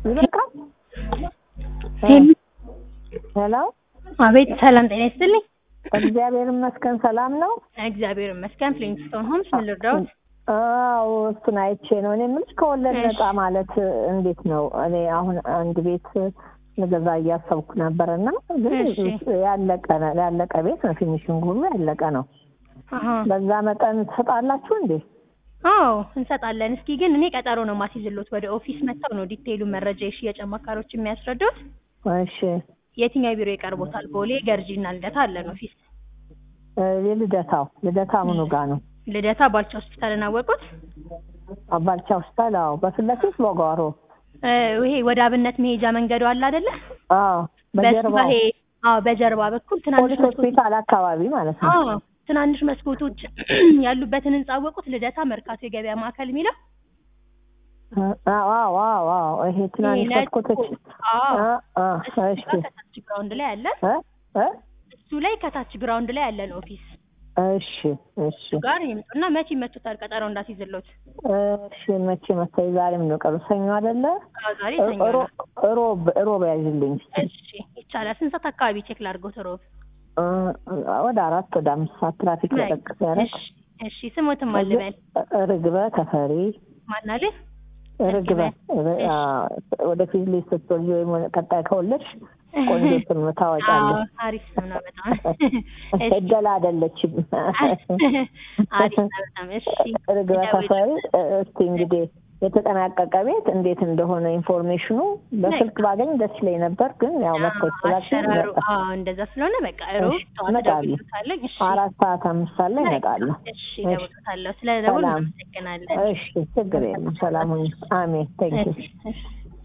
ይበቃል። ሄሎ አቤት ሰላም ጤና ይስጥልኝ። እግዚአብሔር ይመስገን ሰላም ነው። እግዚአብሔር ይመስገን። ፍሊንግስቶን ሆምስ ምን ልርዳዎት? አዎ እሱን አይቼ ነው እኔ የምልሽ ከወለድ እሺ። ነፃ ማለት እንዴት ነው? እኔ አሁን አንድ ቤት ልገዛ እያሰብኩ ነበር እና ግን እሺ። ያለቀ ነው ያለቀ ቤት ነው። ፊኒሽንግ ሁሉ ያለቀ ነው። አሀ። በዛ መጠን ትሰጣላችሁ እንዴ? አዎ እንሰጣለን። እስኪ ግን እኔ ቀጠሮ ነው ማስይዝሎት። ወደ ኦፊስ መጥተው ነው ዲቴይሉ መረጃ የሽያጭ አማካሪዎች የሚያስረዱት። እሺ የትኛው ቢሮ ይቀርቦታል? ቦሌ፣ ገርጂ እና ልደታ አለን ኦፊስ። እ የልደታው ልደታ ምኑ ጋ ነው? ልደታ ባልቻ ሆስፒታልን አወቁት? አባልቻ ሆስፒታል። አዎ በፊት ለፊት በጓሮ እ ይሄ ወደ አብነት መሄጃ መንገዱ አለ አይደለ? አዎ በሱ በጀርባ ይሄ አዎ፣ በጀርባ በኩል ትናንሽ ፖሊስ መስኮቶች ሆስፒታል አካባቢ ማለት ነው። አዎ ትናንሽ መስኮቶች ያሉበትን ህንጻ አወቁት? ልደታ መርካቶ የገበያ ማዕከል የሚለው አዎ አዎ አዎ አዎ ይሄ ትናንሽ ነጭ መስኮቶች አዎ አ- አ፣ እሱ እሺ ጋር ከታች ግራውንድ ላይ አለ። እ እ እሱ ላይ ከታች ግራውንድ ላይ ያለን ኦፊስ እሺ እሺ እሱ ጋር ይምጡና መቼ ይመቱታል? ቀጠሮ እንዳትይዝሎት። እሺ መቼ መሰለኝ ዛሬ ምን ነው ቀኑ ሰኞ አይደለ አዎ ዛሬ እ- ሰኞ ነው። ሮ- ሮብ ሮብ ያዥልኝ እሺ ይቻላል። ስንት ሰዓት አካባቢ ቼክ ላድርጎት? ሮብ እ፣ ወደ አራት ወደ አምስት ሰዓት ትራፊክ ለቀቅ ሲያደርግ እሺ እሺ ስሞትም አልበል ርግበ ተፈሪ ማናለ ርግበ ር- አ፣ ወደፊት ልጅ ስትወልጂ ወይም ቀጣይ ከወለድሽ ቆንጆ ስም ታወጫለሽ። አሪፍ ስም ነው በጣም እሺ እደላ አይደለችም። አሪፍ ነው በጣም እሺ ርግበ ተፈሪ እ፣ እስቲ እንግዲህ የተጠናቀቀ ቤት እንዴት እንደሆነ ኢንፎርሜሽኑ በስልክ ባገኝ ደስ ይለኝ ነበር፣ ግን ያው መጥተሽ ስላልሽኝ አሰራሩ መጣሁ። አዎ እንደዛ ስለሆነ በቃ ሮብ እሺ፣ ጠዋት እመጣለሁ። እደውልልዎታለሁ። እሺ አራት ሰዓት አምስት ሰዓት ላይ እመጣለሁ። እሺ እደውልልዎታለሁ። ስለ ደውል ሰላም። እናመሰግናለን። እሺ፣ ችግር የለም። ሰላም ሁኚ። አሜን። ቴንኪው እሺ እሺ